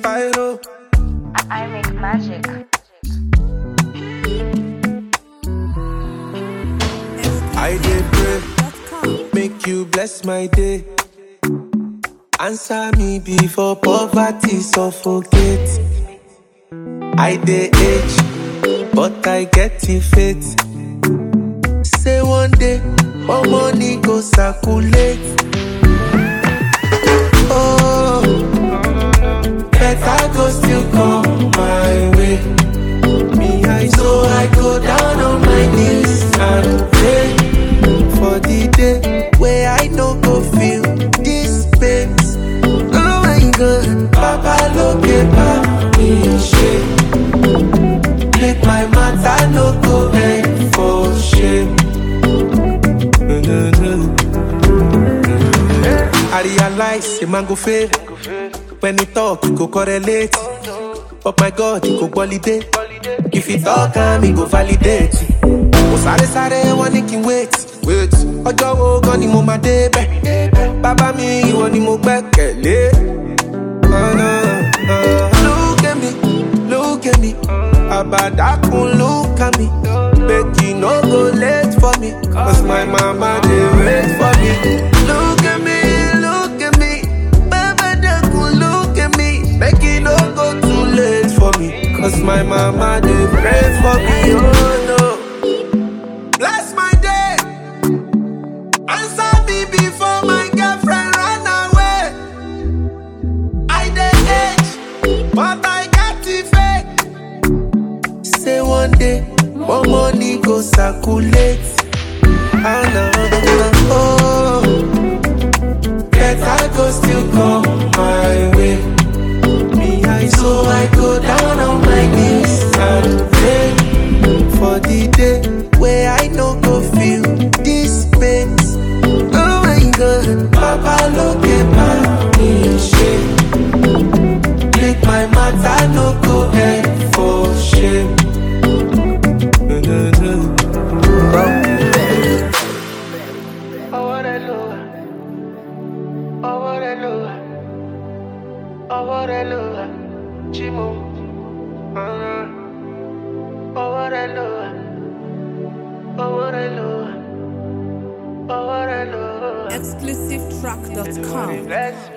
Spyro. I make magic. I did pray, make you bless my day. Answer me before poverty suffocate. I dey age, but I get the faith. Say one day, more money go circulate. Oh, better go still come my way. Me, I so I go down on my knees and pray for the day where I no go feel this pain. Oh my God, Papa look at me shame. Make my matter no go end for shame. I realize a man go fail when he talk, he go correlate. But my God, he go validate. If he talk, am he go validate. Mo sáré sáré wọn ní kí n wait. wait. Ọjọ́ wo gan ni mo máa débẹ̀? Bàbá mi ìwọ ni mo gbẹ́kẹ̀lé. Oh, no, uh, Look at me, look at me. Àbàdàkùn look at me. Make you no go late for me. Cause my mama dey wait for me. Look at me, look at me. Àbàdàkùn look at me. Make you no go too late for me. Cause my mama dey pray for me. Oh no. Bless my day. Answer me before my girlfriend run away. I dey age, but I got the faith. Say one day, more money go circulate. Ah, no, oh, better go still come my way. Me, I so I go down on my knees and pray for the day where I no go feel this pain. Oh my God, Papa look at me shame. Make my matter no go end for shame. ọwọ́ rẹ ló wà ọwọ́ rẹ ló wà ọwọ́ rẹ ló wà jí mo ọ̀ràn ọwọ́ rẹ ló wà ọwọ́ rẹ ló wà ọwọ́ rẹ ló wà. exclusivetrack.com. Bless